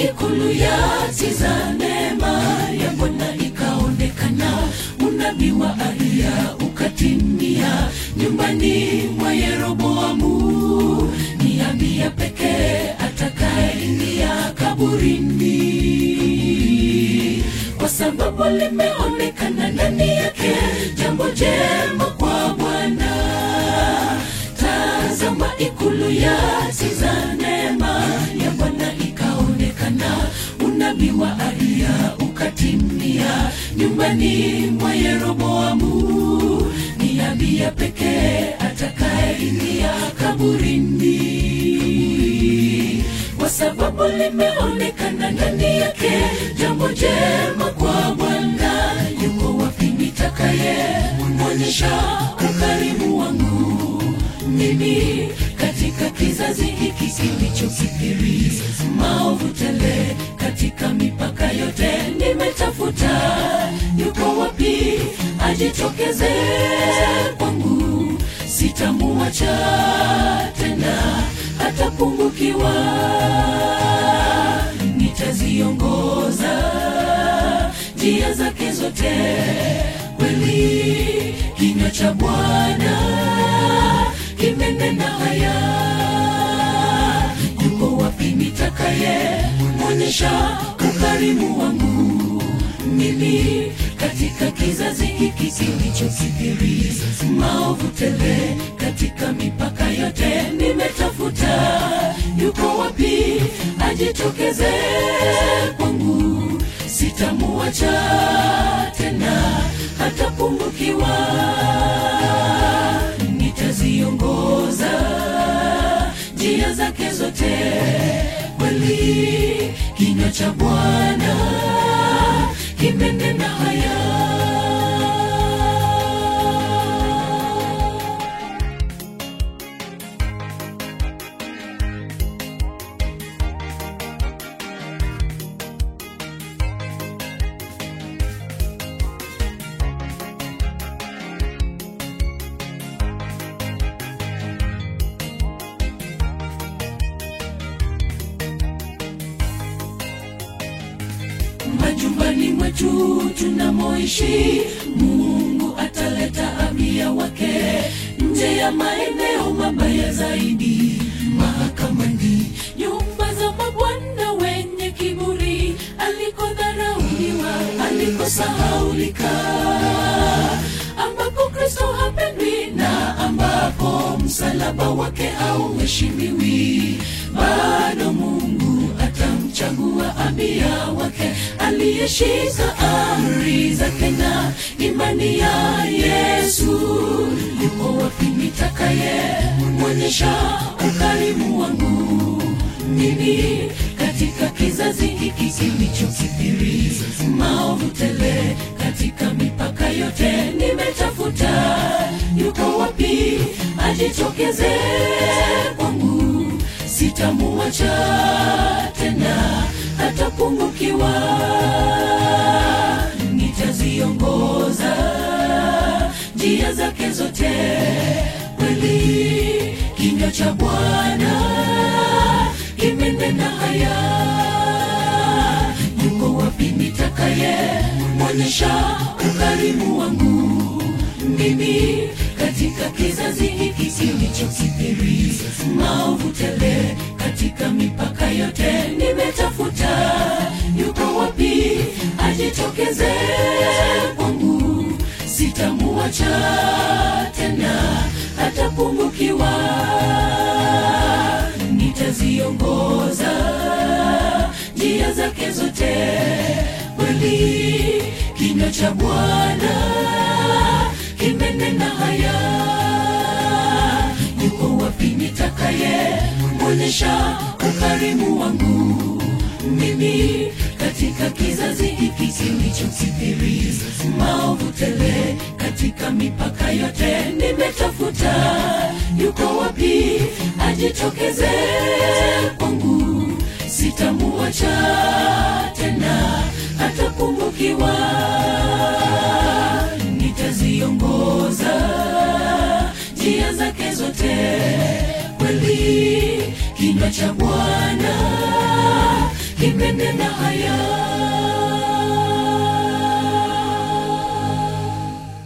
ikulu ya tiza neema ya Bwana ikaonekana, unabii wa Ahiya ukatimia nyumbani mwa Yeroboamu. Ni Abiya pekee atakayeingia kaburini, kwa sababu limeonekana ndani yake jambo jema kwa Bwana. Tazama ikulu ya tiza neema ya Bwana ikaonekana, unabii wa Ahiya ukatimia nyumbani mwa Yeroboamu. Ni Abiya pekee atakayeingia kaburini, kwa sababu limeonekana ndani yake jambo jema kwa Bwana. Yuko wapi nitakaye mwonyesha ukarimu wangu mimi katika kizazi hiki kilichokithiri maovu tele, katika mipaka yote nimetafuta. Yuko wapi ajitokeze kwangu? Sitamuacha tena, hatapungukiwa. Nitaziongoza njia zake zote, kweli kinywa cha Bwana kimenena haya. Yuko wapi nitakaye mwonyesha ukarimu wangu mimi katika kizazi hiki kilichokithiri maovu tele, katika mipaka yote nimetafuta. Yuko wapi ajitokeze kwangu? Sitamuacha tena, hatapungukiwa nitaziongoza njia zake zote, kweli kinywa cha Bwana kimenena haya. majumbani mwetu tunamoishi, Mungu ataleta Abiya wake nje ya maeneo mabaya zaidi, mahakamani, nyumba za mabwana wenye kiburi, alikodharauliwa, alikosahaulika, ambapo Kristo hapendwi na ambapo msalaba wake hauheshimiwi, bado Mungu atamchagua Abiya wake aliyeshika amri zake na imani ya Yesu. Yuko wapi nitakaye mwonyesha ukarimu wangu mimi katika kizazi hiki kilichokithiri maovu tele, katika mipaka yote nimetafuta. Yuko wapi ajitokeze kwangu? Sitamuacha tena, hatapungukiwa. Nitaziongoza njia zake zote, kweli kinywa cha Bwana kimenena haya. Yuko wapi nitakaye mwonyesha ukarimu wangu mimi katika kizazi hiki kilichokithiri maovu tele, katika mipaka yote nimetafuta. Yuko wapi ajitokeze kwangu? Sitamuacha tena, hatapungukiwa. Nitaziongoza njia zake zote, kweli kinywa cha Bwana kimenena haya. Yuko wapi nitakaye mwonyesha ukarimu wangu mimi katika kizazi hiki kilichokithiri maovu tele, katika mipaka yote nimetafuta. Yuko wapi ajitokeze kwangu? Sitamuacha tena, hatapungukiwa. Nitaziongoza njia zake zote, kweli kinywa cha Bwana kime yanena haya